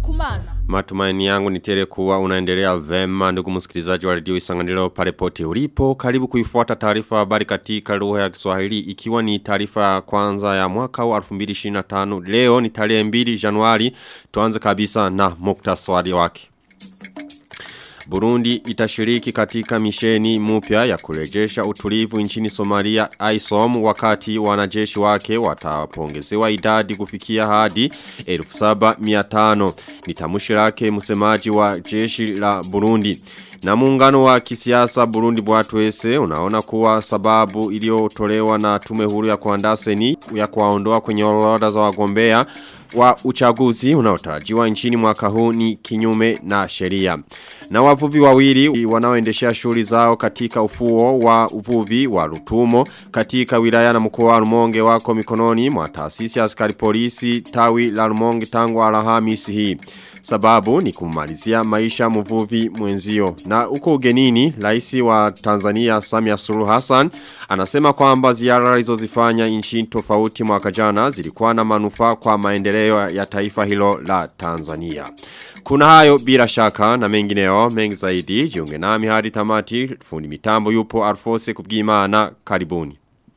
kumana. Matumaini yangu ni tele kuwa unaendelea vema ndugu msikilizaji wa radio Isanganiro pale pote ulipo. Karibu kuifuata taarifa habari katika lugha ya Kiswahili ikiwa ni taarifa ya kwanza ya mwaka wa 2025. Leo ni tarehe 2 Januari. Tuanze kabisa na muktasari wake. Burundi itashiriki katika misheni mpya ya kurejesha utulivu nchini Somalia ISOM wakati wanajeshi wake watapongezewa idadi kufikia hadi 1700 ni tamshi lake msemaji wa jeshi la Burundi na muungano wa kisiasa Burundi Bwatwese unaona kuwa sababu iliyotolewa na tume huru ya kuandaa seni ya kuwaondoa kwenye orodha za wagombea wa uchaguzi unaotarajiwa nchini mwaka huu ni kinyume na sheria. Na wavuvi wawili wanaoendeshea shughuli zao katika ufuo wa uvuvi wa Rutumo katika wilaya na mkoa wa Rumonge wako mikononi mwa taasisi ya askari polisi tawi la Rumonge tangu Alhamisi hii. Sababu ni kumalizia maisha mvuvi mwenzio. Na uko ugenini, raisi wa Tanzania Samia Suluhu Hassan anasema kwamba ziara alizozifanya nchini tofauti mwaka jana zilikuwa na manufaa kwa maendeleo ya taifa hilo la Tanzania. Kuna hayo bila shaka na mengineo mengi zaidi jiunge nami hadi tamati fundi mitambo yupo Alfose kubwimana karibuni.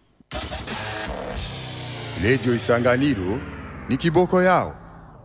Radio Isanganiro ni kiboko yao.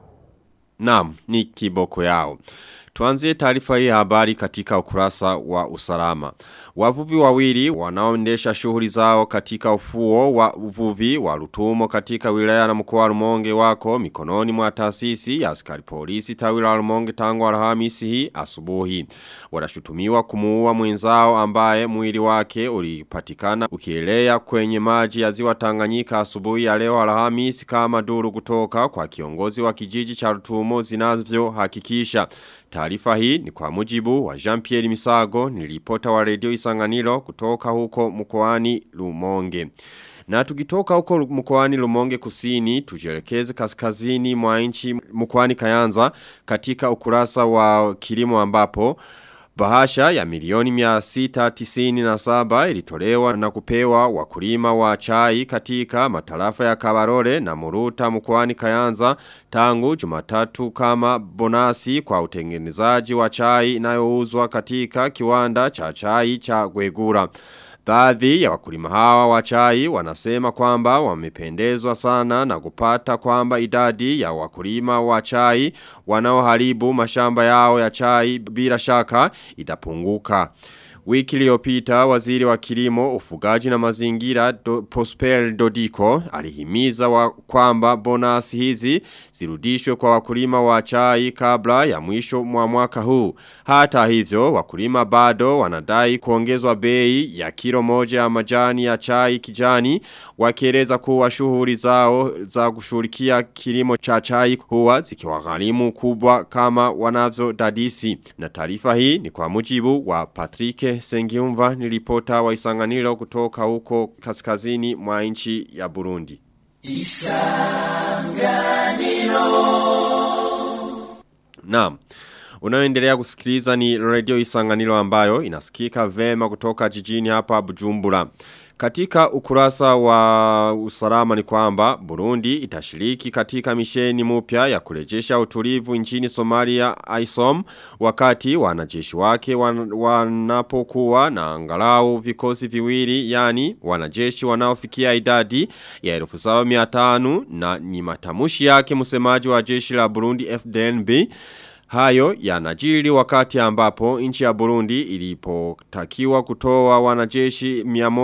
Naam, ni kiboko yao. Tuanzie taarifa hii habari katika ukurasa wa usalama. Wavuvi wawili wanaoendesha shughuli zao katika ufuo wa uvuvi wa Rutumo katika wilaya na mkoa wa Rumonge wako mikononi mwa taasisi ya askari polisi tawi la Rumonge tangu Alhamisi hii asubuhi. Wanashutumiwa kumuua mwenzao ambaye mwili wake ulipatikana ukielea kwenye maji ya ziwa Tanganyika asubuhi ya leo Alhamisi kama duru kutoka kwa kiongozi wa kijiji cha Rutumo zinavyo hakikisha. Taarifa hii ni kwa mujibu wa Jean-Pierre Misago ni ripota wa redio Isanganiro kutoka huko mkoani Lumonge. Na tukitoka huko mkoani Lumonge kusini, tujelekeze kaskazini mwa nchi mkoani Kayanza katika ukurasa wa kilimo ambapo Bahasha ya milioni mia sita tisini na saba ilitolewa na kupewa wakulima wa chai katika matarafa ya Kabarore na Muruta mkoani Kayanza tangu jumatatu kama bonasi kwa utengenezaji wa chai inayouzwa katika kiwanda cha chai cha Gwegura. Baadhi ya wakulima hawa wa chai wanasema kwamba wamependezwa sana na kupata kwamba idadi ya wakulima wa chai wanaoharibu mashamba yao ya chai bila shaka itapunguka. Wiki iliyopita waziri wa kilimo, ufugaji na mazingira do, Prosper Dodiko alihimiza wa kwamba bonasi hizi zirudishwe kwa wakulima wa chai kabla ya mwisho mwa mwaka huu. Hata hivyo wakulima bado wanadai kuongezwa bei ya kilo moja ya majani ya chai kijani wakieleza kuwa shughuli zao za kushughulikia kilimo cha chai huwa zikiwagharimu kubwa kama wanavyo dadisi. Na taarifa hii ni kwa mujibu wa Patrick Sengiumva ni ripota wa isanganilo kutoka huko kaskazini mwa nchi ya Burundi. Isanganiro Naam. Unaoendelea kusikiliza ni radio isanganilo ambayo inasikika vema kutoka jijini hapa Bujumbura. Katika ukurasa wa usalama ni kwamba Burundi itashiriki katika misheni mpya ya kurejesha utulivu nchini Somalia ISOM wakati wanajeshi wake wan, wanapokuwa na angalau vikosi viwili yani wanajeshi wanaofikia idadi ya 1500 na ni matamushi yake msemaji wa jeshi la Burundi FDNB Hayo yanajiri wakati ambapo nchi ya Burundi ilipotakiwa kutoa wanajeshi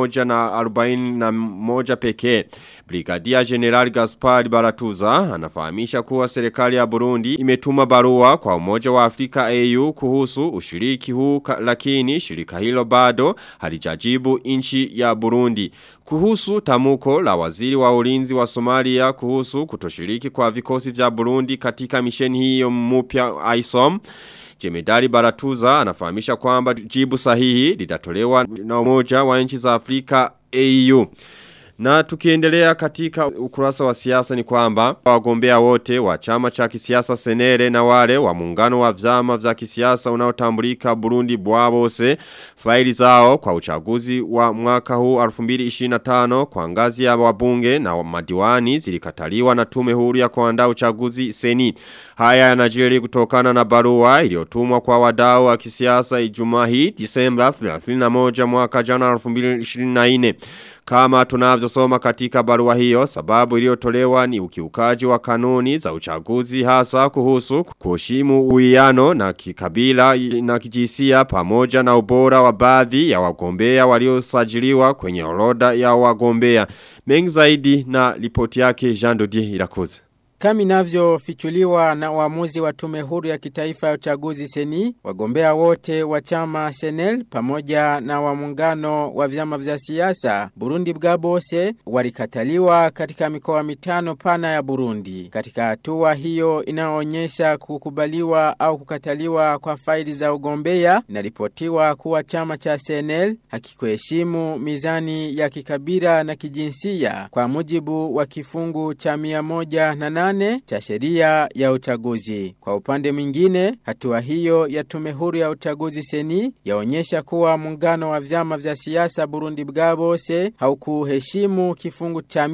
141 pekee. Brigadia General Gaspard Baratuza anafahamisha kuwa serikali ya Burundi imetuma barua kwa umoja wa Afrika AU kuhusu ushiriki huu lakini shirika hilo bado halijajibu nchi ya Burundi. Kuhusu tamuko la waziri wa ulinzi wa Somalia kuhusu kutoshiriki kwa vikosi vya Burundi katika misheni hiyo mpya ISOM. Jemedari Baratuza anafahamisha kwamba jibu sahihi litatolewa na umoja wa nchi za Afrika AU. Na tukiendelea katika ukurasa wa siasa ni kwamba wagombea wote wa chama cha kisiasa Senere na wale wa muungano wa vyama vya kisiasa unaotambulika Burundi Bwabose faili zao kwa uchaguzi wa mwaka huu 2025 kwa ngazi ya wabunge na madiwani zilikataliwa na tume huru ya kuandaa uchaguzi Seni. Haya yanajiri kutokana na barua iliyotumwa kwa wadau wa kisiasa Ijumaa hii Disemba 31 mwaka jana 2024. Kama tunavyosoma katika barua hiyo, sababu iliyotolewa ni ukiukaji wa kanuni za uchaguzi hasa kuhusu kuheshimu uwiano na kikabila na kijisia pamoja na ubora wa baadhi ya wagombea waliosajiliwa kwenye orodha ya wagombea. Mengi zaidi na ripoti yake Jean Dodier Irakoze. Kama inavyofichuliwa na uamuzi wa tume huru ya kitaifa ya uchaguzi seni, wagombea wote wa chama Senel pamoja na wa muungano wa vyama vya siasa Burundi Bwabose walikataliwa katika mikoa mitano pana ya Burundi. Katika hatua hiyo inaonyesha kukubaliwa au kukataliwa kwa faili za ugombea, inaripotiwa kuwa chama cha Senel hakikuheshimu mizani ya kikabila na kijinsia kwa mujibu wa kifungu cha mia moja na nane cha sheria ya uchaguzi. Kwa upande mwingine, hatua hiyo ya tume huru ya uchaguzi seni yaonyesha kuwa muungano wa vyama vya siasa Burundi Bwabose haukuheshimu kifungu cha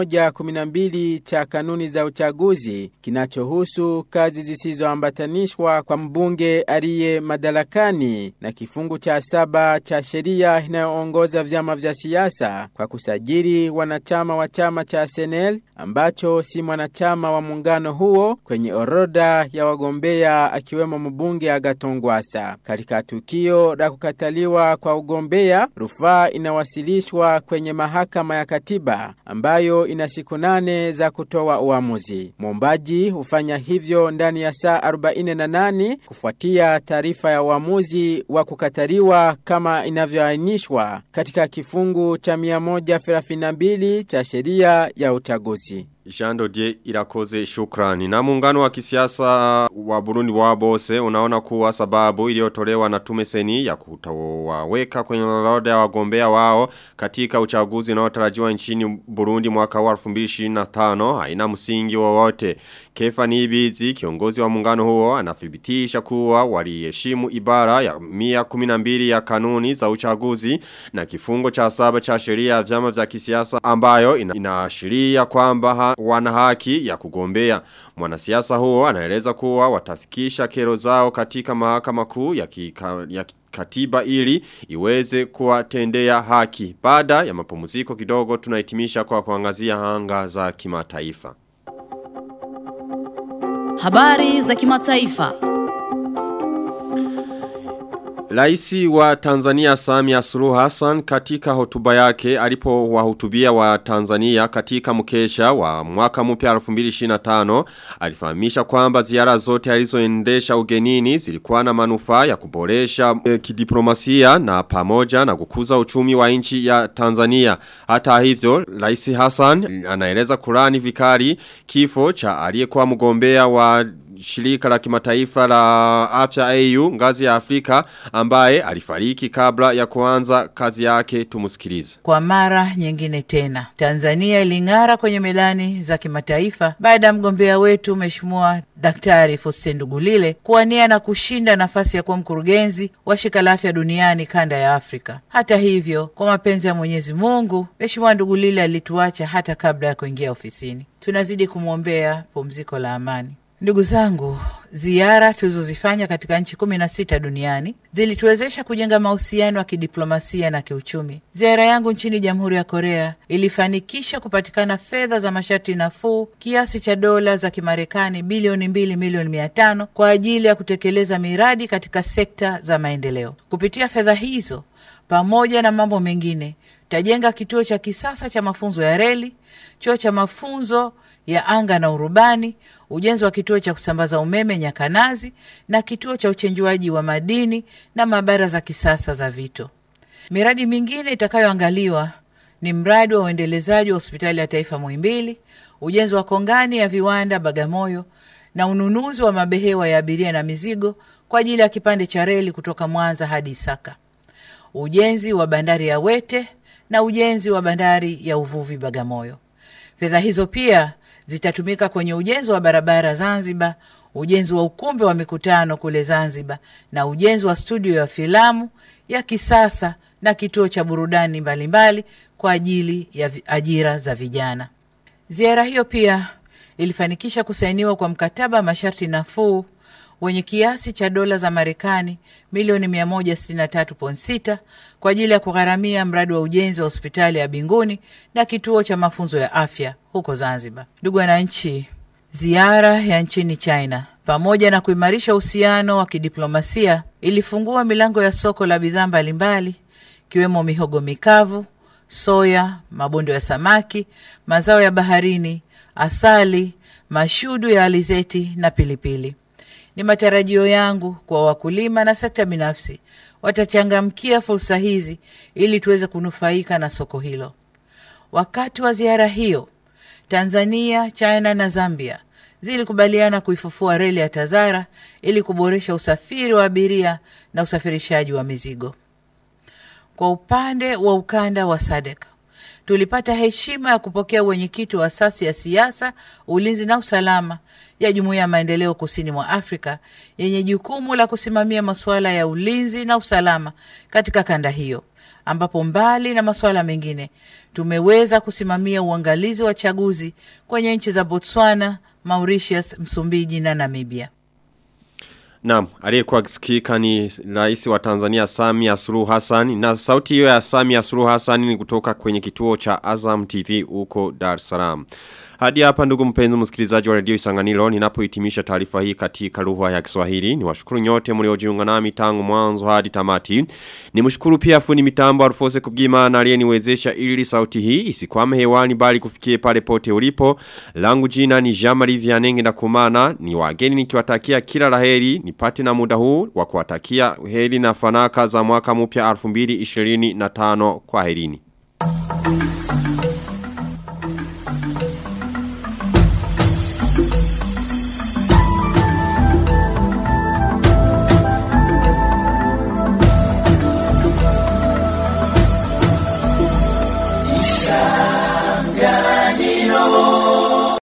112 cha kanuni za uchaguzi kinachohusu kazi zisizoambatanishwa kwa mbunge aliye madarakani na kifungu cha saba cha sheria inayoongoza vyama vya siasa kwa kusajili wanachama wa chama cha Senel ambacho si mwanachama wa muungano huo kwenye orodha ya wagombea akiwemo mbunge Agatongwasa. Katika tukio la kukataliwa kwa ugombea, rufaa inawasilishwa kwenye mahakama ya katiba ambayo ina siku nane za kutoa uamuzi. Mwombaji hufanya hivyo ndani ya saa 48 kufuatia taarifa ya uamuzi wa kukataliwa kama inavyoainishwa katika kifungu cha 132 cha sheria ya uchaguzi. Jean Dodier irakoze shukrani. Na muungano wa kisiasa wa Burundi wa Bose unaona kuwa sababu iliyotolewa na tume seni ya kutawaweka kwenye orodha ya wagombea wao katika uchaguzi unaotarajiwa nchini Burundi mwaka wa 2025 haina msingi wowote. Kefa Nibizi kiongozi wa muungano huo anathibitisha kuwa waliheshimu ibara ya 112 ya kanuni za uchaguzi na kifungo cha saba cha sheria ya vyama vya kisiasa ambayo ina, inaashiria kwamba ha, wana haki ya kugombea. Mwanasiasa huo anaeleza kuwa watafikisha kero zao katika mahakama kuu ya, kika, ya katiba ili iweze kuwatendea haki. Baada ya mapumziko kidogo tunahitimisha kwa kuangazia hanga za kimataifa. Habari za kimataifa. Raisi wa Tanzania Samia Suluhu Hassan katika hotuba yake alipo wahutubia wa Tanzania katika mkesha wa mwaka mpya 2025 alifahamisha kwamba ziara zote alizoendesha ugenini zilikuwa na manufaa ya kuboresha e, kidiplomasia na pamoja na kukuza uchumi wa nchi ya Tanzania. Hata hivyo Raisi Hassan anaeleza kurani vikali kifo cha aliyekuwa mgombea wa shirika la kimataifa la afya AU ngazi ya Afrika ambaye alifariki kabla ya kuanza kazi yake tumusikilize. Kwa mara nyingine tena Tanzania iling'ara kwenye medani za kimataifa baada ya mgombea wetu Mheshimiwa Daktari Faustin Ndugulile kuwania na kushinda nafasi ya kuwa mkurugenzi wa shirika la afya duniani kanda ya Afrika. Hata hivyo, kwa mapenzi ya Mwenyezi Mungu, Mheshimiwa Ndugulile alituacha hata kabla ya kuingia ofisini. Tunazidi kumwombea pumziko la amani. Ndugu zangu, ziara tulizozifanya katika nchi kumi na sita duniani zilituwezesha kujenga mahusiano ya kidiplomasia na kiuchumi. Ziara yangu nchini Jamhuri ya Korea ilifanikisha kupatikana fedha za masharti nafuu kiasi cha dola za Kimarekani bilioni mbili milioni mia tano kwa ajili ya kutekeleza miradi katika sekta za maendeleo. Kupitia fedha hizo pamoja na mambo mengine, tajenga kituo cha kisasa cha mafunzo ya reli, chuo cha mafunzo ya anga na urubani, ujenzi wa kituo cha kusambaza umeme Nyakanazi na kituo cha uchenjuaji wa madini na maabara za kisasa za vito. Miradi mingine itakayoangaliwa ni mradi wa uendelezaji wa hospitali ya taifa Muhimbili, ujenzi wa kongani ya viwanda Bagamoyo na ununuzi wa mabehewa ya abiria na mizigo kwa ajili ya kipande cha reli kutoka Mwanza hadi Isaka, ujenzi wa bandari ya Wete na ujenzi wa bandari ya uvuvi Bagamoyo. Fedha hizo pia zitatumika kwenye ujenzi wa barabara Zanzibar, ujenzi wa ukumbi wa mikutano kule Zanzibar na ujenzi wa studio ya filamu ya kisasa na kituo cha burudani mbalimbali kwa ajili ya vi- ajira za vijana. Ziara hiyo pia ilifanikisha kusainiwa kwa mkataba wa masharti nafuu wenye kiasi cha dola za Marekani milioni 163.6 kwa ajili ya kugharamia mradi wa ujenzi wa hospitali ya Binguni na kituo cha mafunzo ya afya huko Zanzibar. Ndugu wananchi, ziara ya nchini China pamoja na kuimarisha uhusiano wa kidiplomasia ilifungua milango ya soko la bidhaa mbalimbali ikiwemo mihogo mikavu, soya, mabondo ya samaki, mazao ya baharini, asali, mashudu ya alizeti na pilipili. Ni matarajio yangu kwa wakulima na sekta binafsi watachangamkia fursa hizi ili tuweze kunufaika na soko hilo. Wakati wa ziara hiyo, Tanzania, China na Zambia zilikubaliana kuifufua reli ya Tazara ili kuboresha usafiri wa abiria na usafirishaji wa mizigo. Kwa upande wa ukanda wa SADC tulipata heshima ya kupokea wenyekiti wa asasi ya siasa, ulinzi na usalama ya Jumuiya ya Maendeleo Kusini mwa Afrika yenye jukumu la kusimamia masuala ya ulinzi na usalama katika kanda hiyo, ambapo mbali na masuala mengine tumeweza kusimamia uangalizi wa chaguzi kwenye nchi za Botswana, Mauritius, Msumbiji na Namibia. Naam, aliyekuwa akisikika ni rais wa Tanzania Samia Suluhu Hassan na sauti hiyo ya Samia Suluhu Hassan ni kutoka kwenye kituo cha Azam TV huko Dar es Salaam. Hadi hapa ndugu mpenzi msikilizaji wa Radio Isanganiro ninapohitimisha taarifa hii katika lugha ya Kiswahili. Niwashukuru nyote mliojiunga nami tangu mwanzo hadi tamati. Nimshukuru pia fundi mitambo Alfose Kubgimana aliyeniwezesha ili sauti hii isikwame hewani bali kufikie pale pote ulipo. Langu jina ni Jean-Marie Vianenge na kumana ni wageni nikiwatakia kila laheri nipate na muda huu wa kuwatakia heri na fanaka za mwaka mpya 2025 kwa herini.